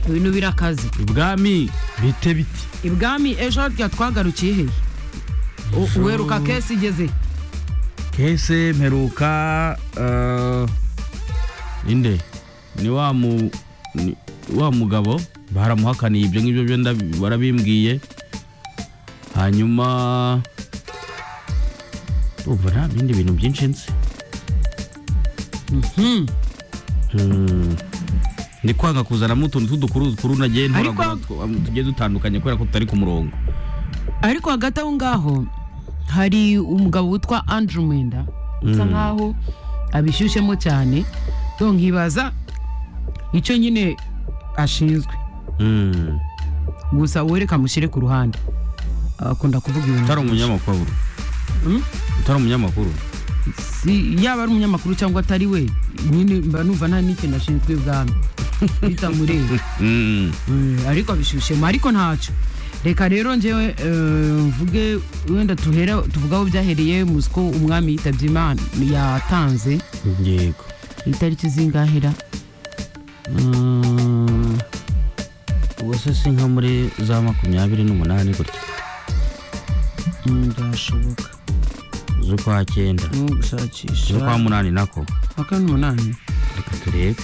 ibintu birakaze ibwami bite biti ibwami ejo harya twagarukiye he U- Ejo- uheruka kesi igeze kese mperuka eh, inde ni wa mu ni- wa mugabo baramuhakaniye ibyo ngibyo byo ndabi- barabimbwiye hanyuma urumva nta bindi bintu byinshi nzi Hmm. ni kwanga kuzanamo utuntu tw'udukuru dukuru nagiye Ariko- ntoragura tw- tugiye dutandukanye kubera ko tutari ku murongo ariko hagati aho ngaho hari umugabo witwa Andrew Mwenda usa nkaho abishyushyemo cyane so nkibaza icyo nyine ashinzwe Hmm. gusa wereka amushyire ku ruhande akunda kuvuga ibintu utari umunyamakuru Hmm? utari umunyamakuru si yaba ari umunyamakuru cyangwa atari we nyine mba numva nta n'ikintu ashinzwe ubwami bitamureba Hmm. Eh, ariko abishyushyemo ariko ntacyo reka rero njyewe eh, mvuge wenda tuhera tuvuge aho byahereye muzi ko umwami yitabye imana yatanze yego itariki zingahera Mm, ubwo si nka muri za makumyabiri n'umunani gutya Mm, byashoboka z'ukwa cyenda no gushakisha z'ukwa munani nako makumyabiri n'umunani reka turebe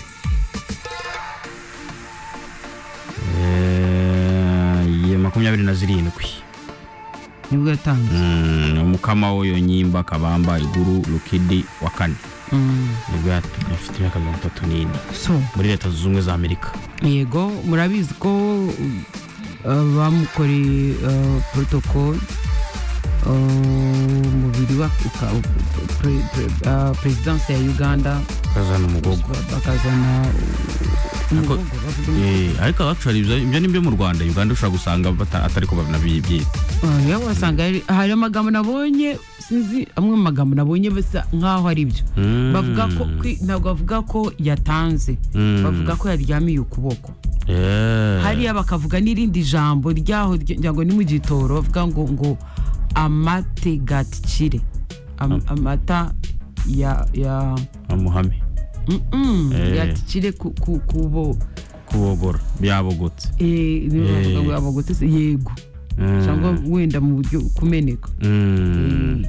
Eh, ye makumyabiri na zirindwi nibwo yatanze Mm, umukama wo yonyimba kabamba iguru rukidi wa kane Mm, nibwo yat- afite imyaka mirongo itatu n'ine so muri leta zunze ubumwe za amerika yego murabizi ko uh, bamukoreye uh, protocol uh, umubiri wa uka- u- pre- pre- uh, perezidansi ya uganda kazana umugogo bakazana Ako- umugogo, bavuga umugogo. Eh, ariko actually ibyo ibyo ni byo mu rwanda uganda ushobora gusanga bata- atari ko banabyita Ah, yewe wasanga hari- hari amagambo nabonye sinzi amwe mu magambo nabonye bisa nkaho ari byo Mm. bavuga ko kwi- ntabwo bavuga ko yatanze Mm. bavuga ko yaryamiye ukuboko Yeah. hariya bakavuga n'irindi jambo ryaho ry- ngira ngo ni mu gitoro bavuga ngo ngo amategatikire Am- amata ya ya amuhame mm-mm, Eh. yatikire ku- ku- kubo kubogora byabogotse eh, nibo Eh. bavuga ngo abagotse se, yego Mm. cyangwa wenda mu buryo kumeneka Mm.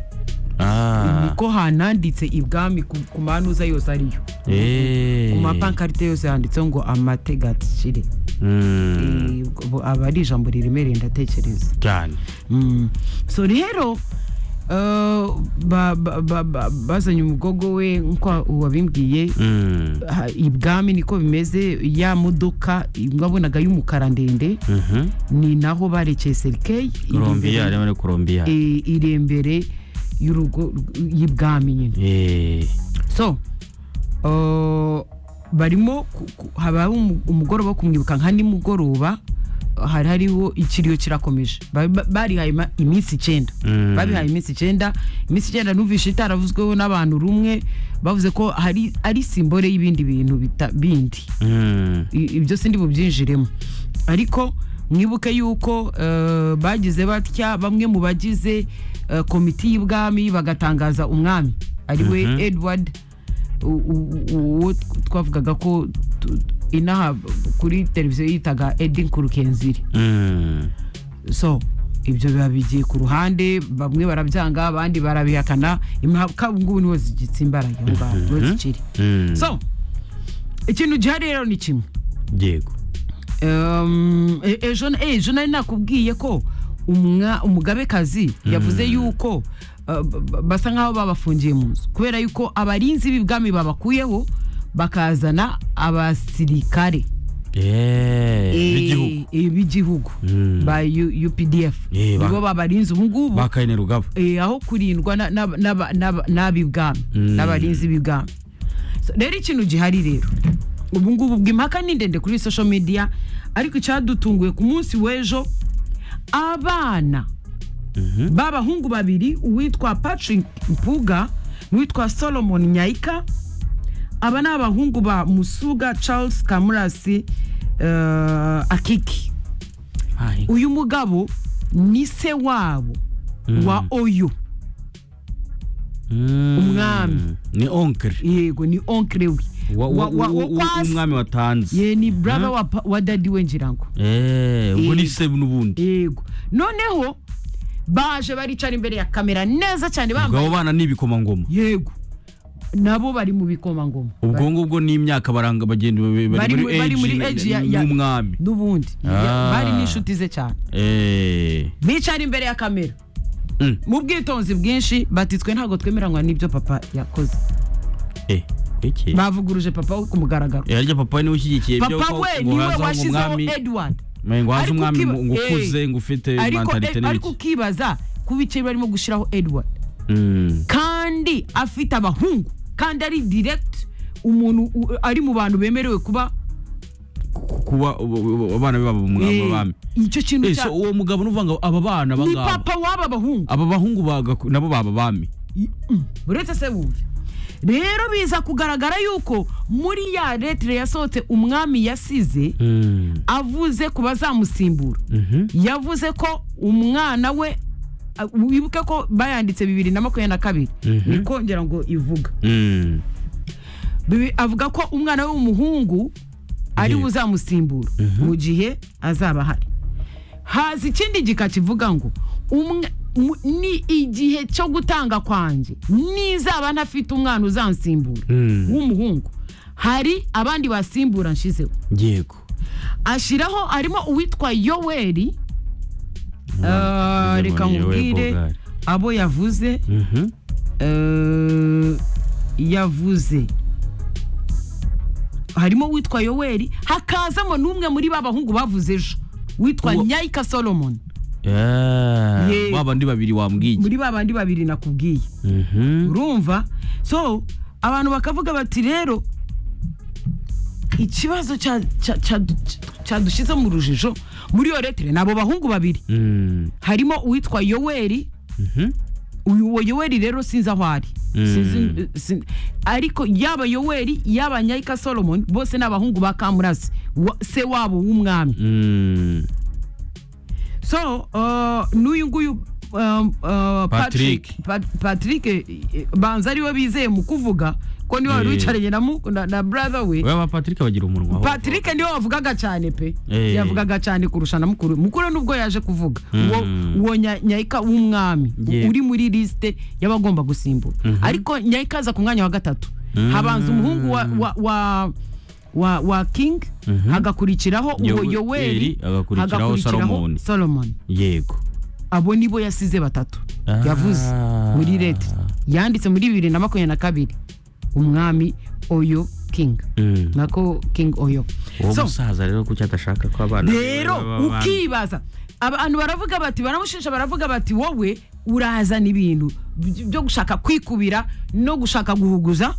Ah. niko hananditse ibwami ku ku manuza yose ariyo Eh. ku mapankarite yose handitseho ngo amategatikire Mm. Eh, ubwo aba ari ijambo riremereye ndatekereza cyane Mm. so rero eh, ba- ba- ba- ba- bazanye umugogo we nko wabimbwiye Mm. ha- ibwami niko bimeze ya modoka wabonaga y'umukara ndende Mhm. ni naho barekeye serikeyi Colombia rero ni Colombia iri imbere y'urugo y'ibwami nyine eh so eh, barimo ku- ku- haba umu- umugoroba wo kumwibuka nka nimugoroba hari hariho ikiriyo kirakomeje Ba- ba- barihaye ima- iminsi icyenda Mm. babihaye iminsi icyenda iminsi icyenda numvishe itaravuzweho n'abantu rumwe bavuze ko hari ari simbore y'ibindi bintu bita- bindi Mm. I- ibyo sindi bubyinjiremo ariko mwibuke yuko eh, bagize batya bamwe mu bagize eh, komiti y'ubwami bagatangaza umwami ari we Mhm. edward u- u- u- uwo twavugaga ko tu- inaha kuri televiziyo yitaga edin kurukenziri Mm. so ibyo biba bigiye ku ruhande bamwe barabyanga abandi barabihakana impaka nguni hose igitsimbaraye aho ngaho hose ikiri Mm. so ikintu gihari rero ni kimwe yego Um, e- ejo ejo nari nakubwiye ko umwa- umugabekazi yavuze yuko uh, b- b- basa nkaho babafungiye mu nzu kubera yuko abarinzi b'ibwami babakuyeho bakazana abasirikare eh b'igihugu eh, eh, b'igihugu Mm. ba U- UPDF Eh, ba- nibo babarinze ubu ngubu bakayine rugaba eh, aho kurindwa na- n'aba- n'aba- n'aba- n'ab'ibwami Mm. n'abarinzi b'ibwami So, rero ikintu gihari rero ubu ngubu ubwo impaka ni ndende kuri social media ariko icyadutunguye ku munsi w'ejo abana b'abahungu babiri uwitwa patrick mpuga n'uwitwa solomon nyayika aba ni abahungu ba musuga charles kamurasi eh, akiki Ai. uyu mugabo ni se wabo wa oyo Mm. umwami. ni onkre yego ni onkre we wa- wa- wa- wa- wa- wa- wa- w'umwami watanze ye ni brother wa, pa- wa dadi we ngira ngo Eh, ubwo ni se n'ubundi yego noneho baje baricara imbere ya kamera neza cyane ubwo bambaye abo bana ni ibikomangoma yego nabo bari mu bikomangoma ubwo ngubwo n'imyaka baranga bagenda bari Bari mu- bari muri muri age age ya- ya- y'umwami n'ubundi Ah. bari n'inshuti ze cyane Eh, bicara imbere ya kamera Mm. mu bwitonzi bwinshi batitswe ntabwo twemeranywa n'ibyo papa yakoze eh, iki bavuguruje papa we ku mugaragaro Eh, harya papa we niwe ushyigikiye ibyo papa ko- we ngo niwe hazaho washyizeho umwami- edward Mwe ngo haze Ariko umwami ukiba- mu- ngo Eh. ukuze ngo ufite ariko mentalite eh, ariko n'ibiki ukibaza ku bice barimo gushyiraho edward Mm, kandi afite abahungu kandi ari direct umuntu u- ari mu bantu bemerewe kuba ku- kuba ubu- ubu- abana be baba umwami eh, abami icyo kintu Eh, cya so uwo mugabo n'uvuga ngo aba bana ni bangaba papa w'aba bahungu aba bahungu baga nabo baba bami I- mm, uretse se wumve rero biza kugaragara yuko muri ya lettre yasohotse umwami yasize avuze ku bazamusimbura yavuze ko umwana we a- wibuke ko bayanditse bibiri na makumyabiri na kabiri Mhm. nikongera ngo ivuga Bibi- avuga ko umwana we w'umuhungu ari Yego. we uzamusimbura mu gihe azaba ahari haza ikindi gika kivuga ngo umwe mu- ni igihe cyo gutanga kwanjye nizaba ntafite umwana uzansimbura Mm. w'umuhungu hari abandi basimbura nshizeho yego ashyiraho harimo uwitwa yoweri Ah, bize reka ngo ni Yoweri nkubwire Bogari. abo yavuze eh, yavuze harimo uwitwa yoweri hakazamo n'umwe muri ba bahungu bavuze ejo witwa Uwo- nyayika solomon Ah, Yego. ba bandi babiri wambwiye muri ba bandi babiri nakubwiye Mhm. urumva so abantu bakavuga bati rero ikibazo cya- cya- cya- cyadushyize mu rujijo muri iyo letire ni abo bahungu babiri Mm, harimo uwitwa yoweri mhm. uyu uwo yoweri rero sinzi aho ari Mm. Sinzi- sin- ariko yaba yoweri yaba nyayika solomon bose ni abahungu ba kamurasi wa- se wabo w'umwami Mm, so uh, n'uyu nguyu um, uh, Patrick. Pat- patrick eh, eh, banza ariwe bizeye mu kuvuga ko niwe wari Eh. wicaranye na, mu- na, na brother we oya ba patrick bagira umunwa ho. patrick niwe wavugaga cyane pe Eh. yavugaga cyane kurusha na mukuru we. mukuru we nubwo yaje kuvuga Mm. uwo uwo nya- nyayika w'umwami u- Yeah. uri muri lisite y'abagomba gusimbura ariko nyayika aza ku mwanya wa gatatu Mm. habanza umuhungu wa wa wa wa, wa king Mhm. hagakurikiraho uwo Yowe- yoweri Eri, hagakurikiraho Solomon. solomon yego abo nibo yasize batatu Ah. yavuze muri leta yanditse muri bibiri na makumyabiri na kabiri umwami oyo king Mm. nako king oyo uwo So, musaza rero kuki adashaka ko abana be rero baba abami? ukibaza abantu baravuga bati baramushinja baravuga bati wowe urazana ibintu by- byo gushaka kwikubira no gushaka guhuguza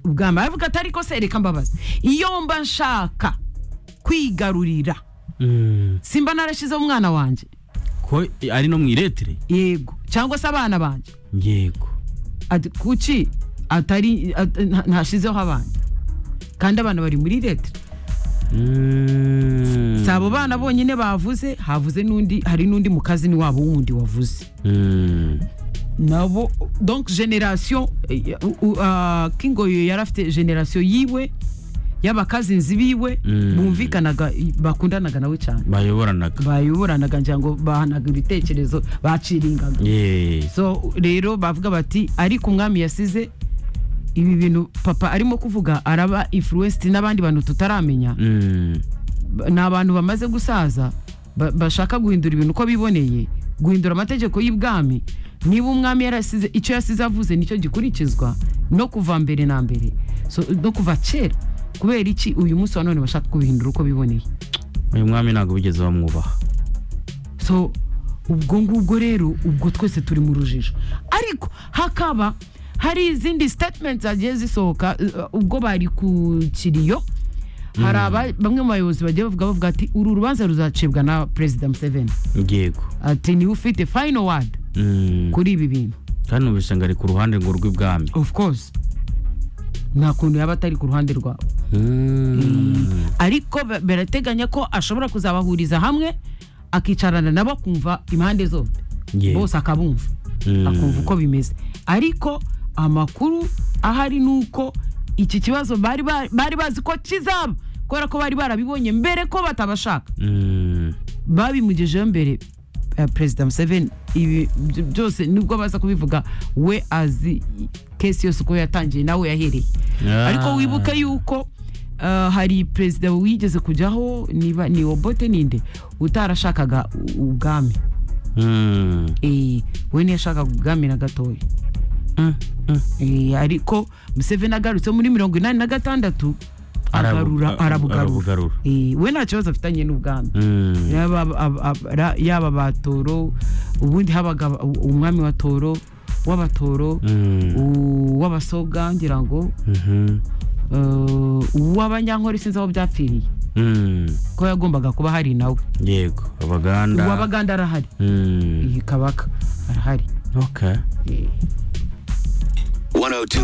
ubwami aravuga ati ariko se reka mbabaze iyo mba nshaka kwigarurira Mm. simba narashyizeho umwana wanjye ko ari no mu iretire yego cyangwa se abana banjye yego ati kuki atari at- nta- ntashyizeho abana kandi abana bari muri leta Mm. si abo bana bonyine bavuze havuze n'undi hari n'undi mukazini wabo wundi wavuze Mm. nabo donc generasiyo kingoyo yari afite generasiyo yiwe y'abakazinzi biwe Mm. bumvikanaga bakundanaga nawe cyane bayoboranaga bayoboranaga ngira ngo bahanaga ibitekerezo baciringaga Yeee. so rero bavuga bati ariko umwami yasize ibi bintu papa arimo kuvuga araba influenced n'abandi bantu tutaramenya Mm. Ba- ni abantu bamaze gusaza ba- bashaka guhindura ibintu uko biboneye guhindura amategeko y'ibwami niba umwami yarasize icyo yasize avuze nicyo gikurikizwa no kuva mbere na mbere so, no kuva kera kubera iki uyu munsi wa none bashaka kubihindura uko biboneye uyu mwami ntabwo bigeze bamwubaha so ubwo ngubwo rero ubwo twese turi mu rujijo ariko hakaba hari izindi statement zagiye zisohoka uh, ubwo bari ku kiriyo hari aba- bamwe mu bayobozi bagiye bavuga bavuga ati uru rubanza ruzacibwa na perezida museveni yego ati niwe ufite final word Mm. kuri ibi bintu kandi ubisanga ari ku ruhande ngo rw'ibwami of course nta kuntu yaba atari ku ruhande rwawe Mm. ariko ba- barateganya ko ashobora kuzabahuriza hamwe akicarana nabo akumva impande zombi Yego. bose akabumva Mm. akumva uko bimeze ariko amakuru ahari ni uko iki kibazo bari ba- bari bazi ko kizaba kubera ko bari barabibonye mbere ko batabashaka Mm. babimugejeho mbere eh, perezida museveni ibi byo- byose nubwo baza kubivuga we azi kesi yose uko yatangiye nawe yahereye Ah. ariko wibuke yuko eh, hari perezida wigeze kujyaho niba ni obote ninde utarashakaga u- ubwami Mm. Eh, we ntiyashakaga ubwami na gatoya Mm. Mm. Eh, ariko museveni agarutse muri mirongo inani na gatandatu agarura Arabu- arabugarura arabugarura. Eh, we nta kibazo afitanye n'ubwami Mm. yaba ab- ab- ra- yaba ba toro ubundi habaga aba- u- umwami wa toro w'abatoro Mm. u- w'abasoga ngira ngo Mhm. eh, uw'abanyankore sinzi aho byapfiriye Mm. ko yagombaga kuba hari nawe yego abaganda uw'abaganda arahari Mm. iyi kabaka arahari okay Eh. 102.